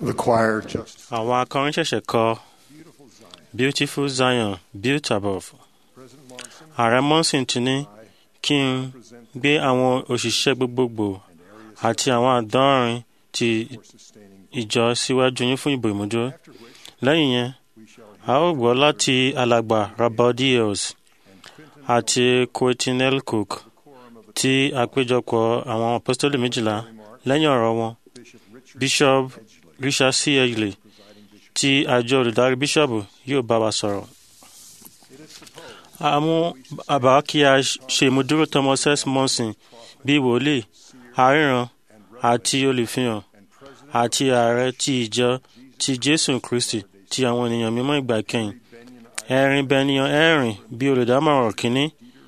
The choir just àwọn akọrin ṣẹ̀ṣẹ̀ kọ beautiful zion built above President Monson ààrẹ monson ti ní kí n gbé àwọn òṣìṣẹ́ gbogbogbò àti àwọn àdọ́rin ti for sustaining ìjọ síwájú yín fún ìbò ìmúdúró after which lẹ́yìn yẹn we shall a ó gbọ́ láti alàgbà rabaudiels àti quentinel cook quorum of the tí àpéjọpọ̀ àwọn apostoli méjìlá lẹ́yìn ọ̀rọ̀ wọn Bishop Richard bishop Edgley, richard c edgley presiding bishop. tí àjọ olùdarí bíṣọ̀bù yóò bá wa sọ̀rọ̀. It is supposed a mú àbá kí a ṣe ìmúdúró thomas s monson bíi wòlíì aríran àti olùfihàn and President àti ààrẹ ti ìjọ ti jésù kristi ti àwọn ènìyàn mímọ́ ìgbà kẹyìn Benyon ẹ̀rin bẹniyan ẹ̀rìn bíi olùdámọ̀ràn kínní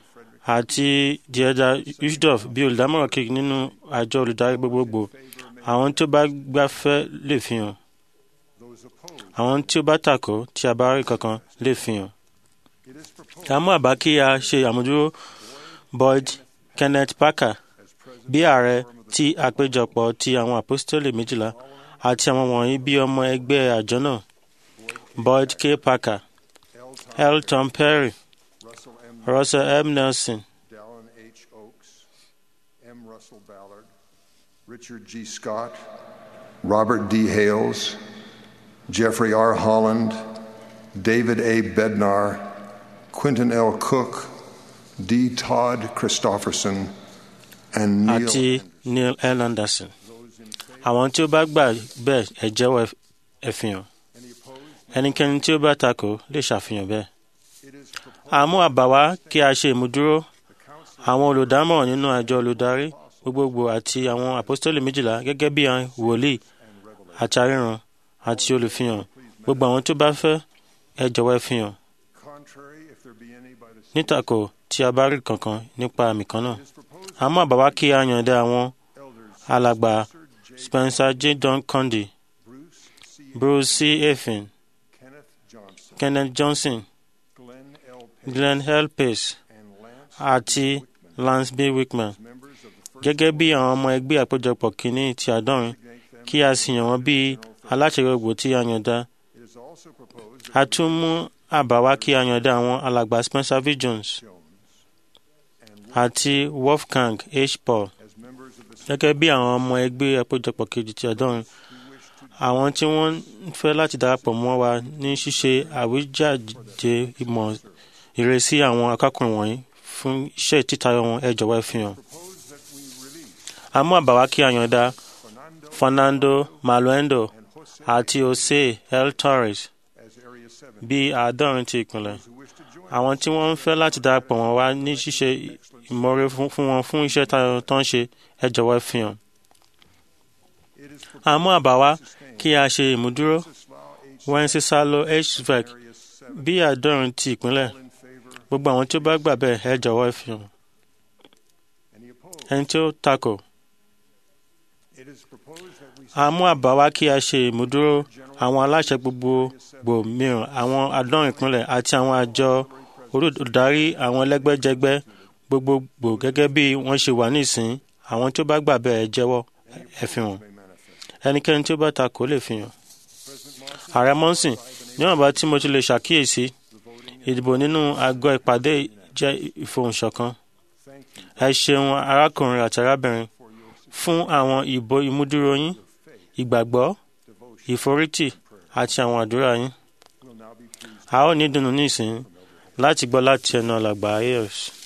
àti diẹda ushdorf bíi olùdámọ̀ràn kejì nínú àjọ olùdarí gbogbogbò àwọn tí ó bá gbafẹ́ lè fi hàn those opposed. àwọn tí ó bá takò tí a bá rí kankan lè fi hàn. It is proposed a mú àbá kí a ṣe àmójúró boyd kenneth parker as president bí ààrẹ ti àpéjọpọ̀ ti àwọn apostoli méjìlá àti àwọn wọ̀nyí bí ọmọ ẹgbẹ́ àjọ náà boyd k parker L. Tom l tom perry Russell M. russell m nelson Dallin H. Oaks, M. Russell Ballard, Richard G. Scott, Robert D. Hales, Jeffrey R. Holland, David A. Bednar, Quentin L. Cook, D. Todd Christofferson, and Neil àti Anderson. neil l anderson Those in favor, àwọn tí ó bá gbà bẹ́ẹ̀ ẹ jẹ́wọ́ ẹ- ẹ fi hàn any opposed? ẹnikẹ́ni tí ó bá takò lè ṣàfihàn bẹ́ẹ̀. It is proposed a mú àbá wá kí a ṣe ìmúdúró the council àwọn olùdámọ̀ràn nínú àjọ olùdarí gbogbogbò àti àwọn apostoli méjìlá gẹ́gẹ́ bí àwọn wòlíì and revelation. àti aríran àti olùfihàn gbogbo àwọn tó bá fẹ́ ẹ jọ̀wọ́ ẹ fihàn Contrary, if there be any by the same, nítàkò tí a bá rí kankan nípa àmì kan náà it is proposed a mú àbá wá kí a yànda àwọn elders alàgbà Spencer J. spencer j don condi Bruce C. bruce c efin Kenneth Johnson, kenneth johnson Glenn L. Page, glenn l pace and Lance àti Wickman, lance b wickman members of the first gẹ́gẹ́ bí àwọn ọmọ ẹgbẹ́ àpéjọpọ̀ kìíní ti àádọ́rin designate them. kí a sì yàn wọ́n bí aláṣẹ gbogbo tí a yànda It is also proposed a that tún mú àbá wá kí a yànda àwọn alàgbà spencer v jones Jones and àti wolfgang h paul as members of the gẹ́gẹ́ bí àwọn ọmọ ẹgbẹ́ àpéjọpọ̀ kejì ti àádọ́rin who wish to àwọn tí wọ́n ń fẹ́ láti darapọ̀ mọ́ wa ní ṣíṣe àwíjàde ìmọ̀ ìrẹsì àwọn akákùnrin wọ̀nyí fún iṣẹ́ títayọ wọn ẹ jọ̀wọ́ ẹ fi hàn. propose that we release a mú àbá wá kí a yànda Fernando fernando maluendo and Jose àti jose l torres as Area 7 bí àádọ́rin ti ìpínlẹ̀. who wish to join àwọn tí wọ́n ń fẹ́ láti darapọ̀ wọn wá ní ṣíṣe ìmọ̀re fún fún wọn fún iṣẹ́ tayo tó ń ṣe ẹ jọ̀wọ́ ẹ fi hàn. It is proposed a mú àbá wá to sustain kí a ṣe ìmúdúró Wenceslao H. wencesalo hvac Area 7 bí àádọ́rin ti ìpínlẹ̀ all in favor gbogbo àwọn tí ó bá gbà bẹ́ẹ̀ ẹ jọ̀wọ́ ẹ fi hàn. any opposed ẹni tí ó takò it is proposed that we a mú àbá wá kí a ṣe ìmúdúró àwọn aláṣẹ gbogbogbò mìíràn àwọn àádọ́rin ìpínlẹ̀ àti àwọn àjọ olùdarí àwọn ẹlẹ́gbẹ́jẹgbẹ́ gbogbogbò gẹ́gẹ́ bí wọ́n ṣe wà nísìn àwọn tí ó bá gbà bẹ́ẹ̀ ẹ jẹ́wọ́ ẹ fi hàn. may manifest ẹnikẹ́ni tí ó bá takò lè fi hàn. President Monson ààrẹ mọ́sìn níwọ̀nba tí mo ti lè ṣàkíyèsí ìdìbò nínú àgọ́ ìpàdé jẹ́ ìfohùnṣọ̀kan. thank you ẹ ṣeun arákùnrin àti arábìnrin for your fún àwọn ìbò ìmúdúró yín faith ìgbàgbọ́ devotion ìforítì àti àwọn àdúrà yín. will now be pleased a ó ní ìdùnnú nísìnyí láti gbọ́ láti ẹnu alàgbà ayers.